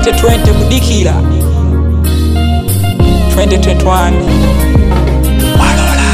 2020 kudikira 2021 walola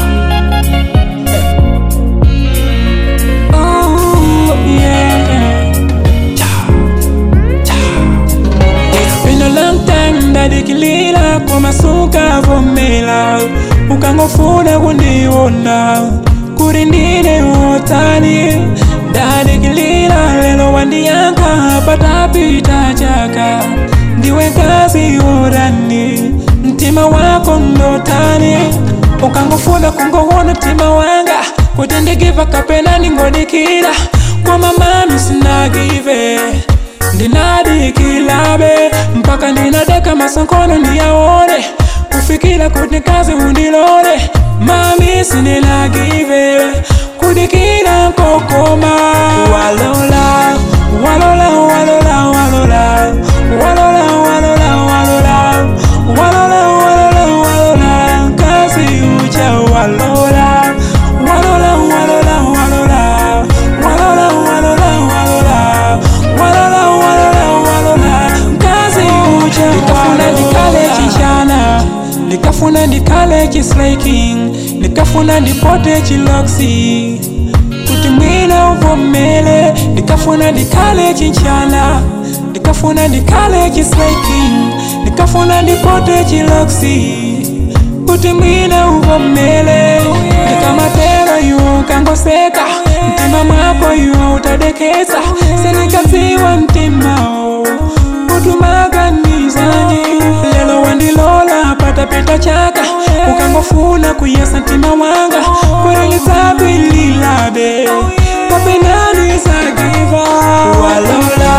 Oh, yeah. Cha, cha. It's been a long time ndadikilira komasuka vomela ukangofuna kundiona kuri ndine utani ndadikilira lelo wandiyanka patapita chaka ndiwe kazi urani mtima wako ndotani ukangofuna kungoona mtima wanga kuti ndigiva kapena ndingodikira koma mami sinagive ndinadikilabe mpaka ndinadeka masankono ndiyaone kufikira kuti kazi undilole mami sinilagive kudikira kokoma walola walola walola walola walola walola walola walola walola walola kazi uja walola walola walola walola walola walola walola walola walola walola kazi uja nikafuna ndikale chichana nikafuna ndikale chislaking nikafuna ndipote chiloksi kuti mwina uvomele ndikafuna ndikale chinchana ndikafuna ndikale chislaking ndikafuna ndipote chiloksi kuti mwina uvomele ndikamatero iwo ukangoseka mtima mwako iwo utadekesa senikadziwa mtimao utumaganizani lelo wandilola patapita chaka ukangofuna kuyesa mtima wanga kurelitsabwililabe kapenani sagiva walola